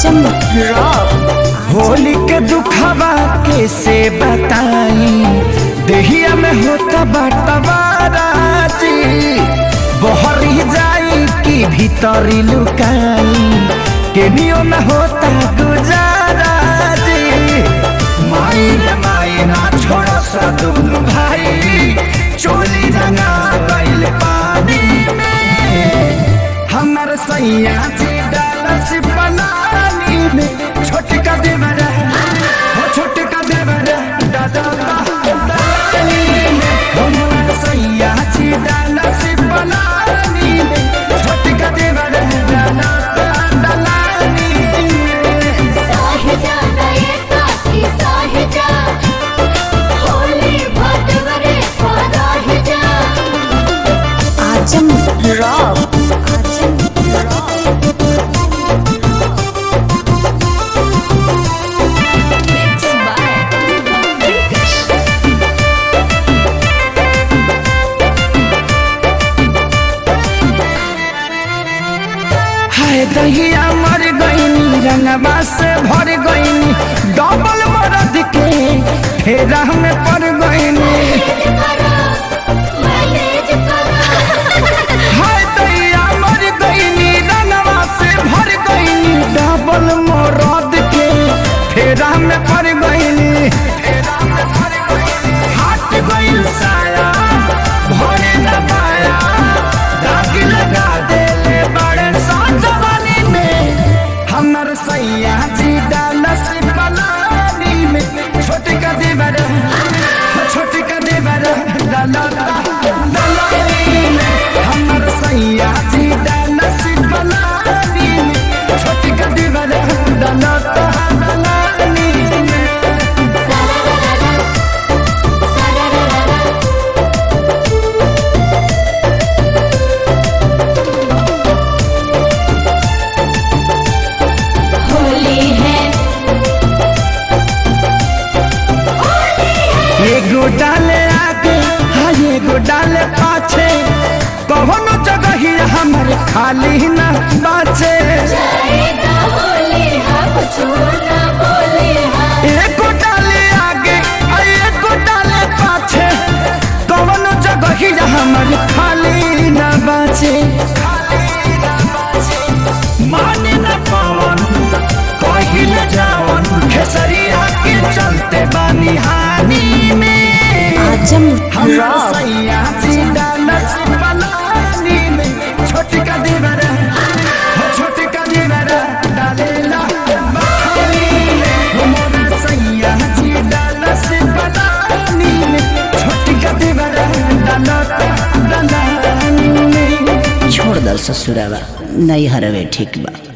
आजम rock Holi के दुखवा कैसे बताई देहिया में होता बटवारा जी बहरी जाई कि भीतरी लुकाई केनियो में होता गुजारा जी माई रे माई ना छोड़ सा दुनु भाई चोली रंगा गइल पानी में हमर सैया जी डालस बनानी में छोटका देवर हो छोटका देवर दादा दानी में हमर सैया जी डालस बनानी में छोटका देवर दादा दानी में साहिजा नये साथी साहिजा होली भटवरे पराहिजा आजम रॉक आजम रॉक Mixed by हाय दहिया मर गईनी रंगवा से भर गईनी डबल मरद के फेरा में पड़ गईनी मैनेज करो हाय दैया मर गईनी रंगवा से भर गईनी डबल मरद के फेरा में पड़ गईनी हाथ गईल साया भरे न पाया दाग लगा देले बड़े साजवानी में हमर सैया जी डालस पलानी में छोटे का देवर छोटे का देवर डाला दलानी में हमर सैया जी डालस पलानी में छोटे का देवर डाला दलानी में होली है एगो डाले आगे हाँ एगो डाले पाछे कौनो जगह ही हमर खाली न बाचे जाएगा होली है कुछ ना बोले है एगो डाले आगे आ एगो डाले पाछे कौनो जगह ही हमर खाली न बाचे माने न पावन कहिल जावन खेसरिया के चलते बानी हानि में आजम हमरा रॉक सैया जी डालस पलानी में छोटका देवर हो छोटका देवर डालेला बखानी में हमरा सैया जी डालस पलानी में छोटका देवर डालता दलानी में छोड़ दल ससुरावा नहीं हरवे ठीक बा